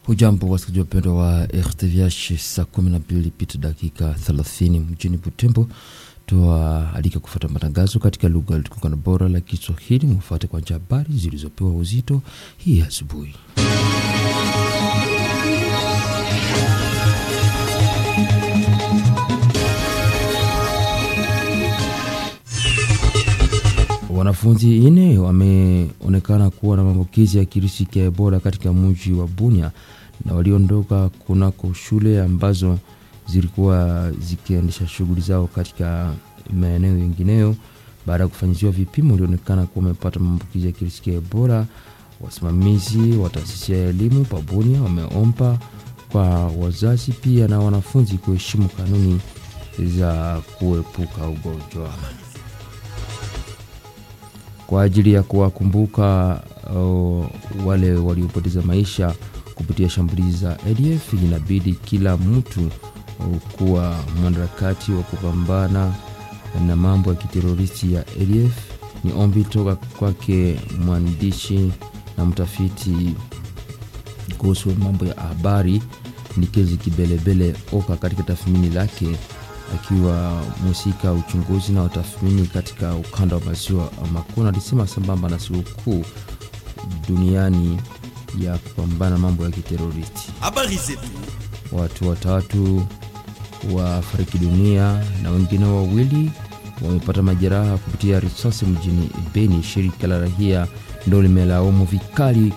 Hujambo wasikilizaji wapendwa wa RTVH, saa kumi na mbili pita dakika thelathini mjini Butembo. Tuwaalika kufuata matangazo katika lugha litukana bora la Kiswahili. Mufuate kwanza habari zilizopewa uzito hii asubuhi. Wanafunzi nne wameonekana kuwa na maambukizi ya kirusi cha Ebola katika mji wa Bunia na waliondoka kunako shule ambazo zilikuwa zikiendesha shughuli zao katika maeneo mengineyo. Baada ya kufanyiziwa vipimo, walionekana kuwa wamepata maambukizi ya kirusi cha Ebola. Wasimamizi wa taasisi ya elimu pa Bunia wameomba kwa wazazi pia na wanafunzi kuheshimu kanuni za kuepuka ugonjwa kwa ajili ya kuwakumbuka uh, wale waliopoteza maisha kupitia shambulizi za ADF, inabidi kila mtu uh, kuwa mwanaharakati wa kupambana na mambo ya kiteroristi ya ADF. Ni ombi toka kwake mwandishi na mtafiti kuhusu mambo ya habari Nikezi Kibelebele Oka katika tathmini lake akiwa mhusika uchunguzi na utathmini katika ukanda wa maziwa makuu, alisema sambamba na sikukuu duniani ya kupambana mambo ya kiteroristi, habari zetu, watu watatu wafariki dunia na wengine wawili wamepata majeraha kupitia risasi mjini Beni. Shirika la rahia ndo limelaumu vikali